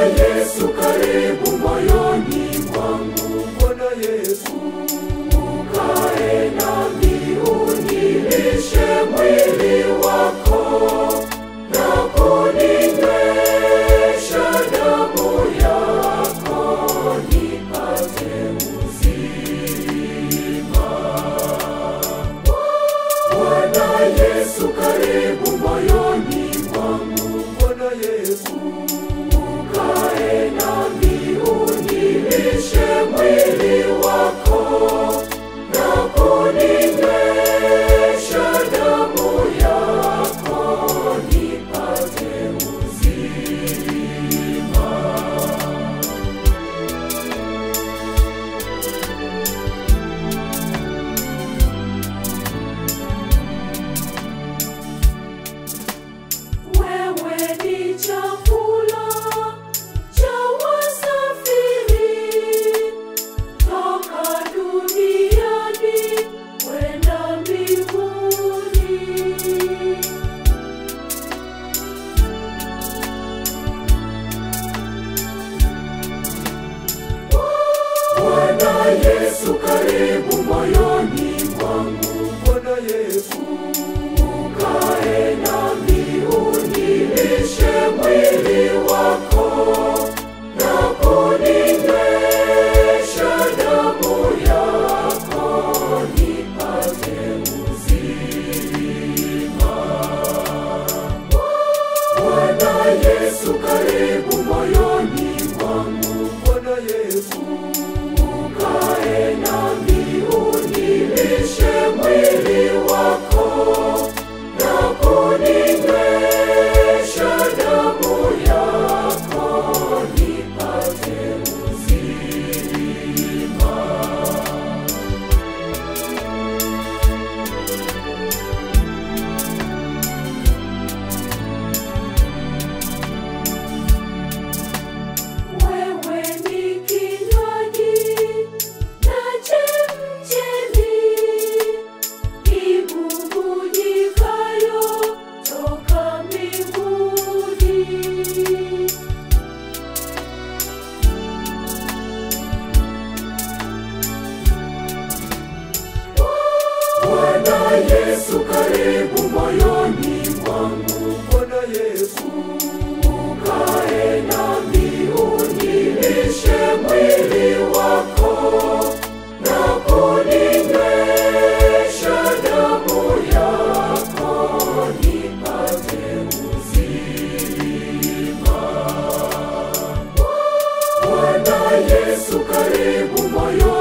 Yesu karibu moyoni mwangu, Bwana Yesu ukae nami, unilishe mwili wako na kuninywesha damu yako, nipate uzima. Bwana Yesu karibu moyoni mwangu, Bwana Yesu ukae nami, unilishe mwili wako na kuninywesha damu yako, nipate uzima. Wewe ni chakula cha wasafiri toka duniani kwenda mbinguni. Bwana Yesu karibu moyoni mwangu, Bwana Yesu ukae nami, unilishe mwili wako na kuninywesha damu yako, nipate uzima. Bwana Yesu karibu moyoni mwangu, Bwana Yesu ukae nami, unilishe mwili wako na kuninywesha damu yako, nipate uzima. Wewe ni kinywaji na chemchemi ibubujikayo toka mbinguni. Bwana Yesu karibu moyoni mwangu, Bwana Yesu ukae nami, unilishe mwili wako na kuninywesha damu yako, nipate uzima. Bwana Yesu karibu moyoni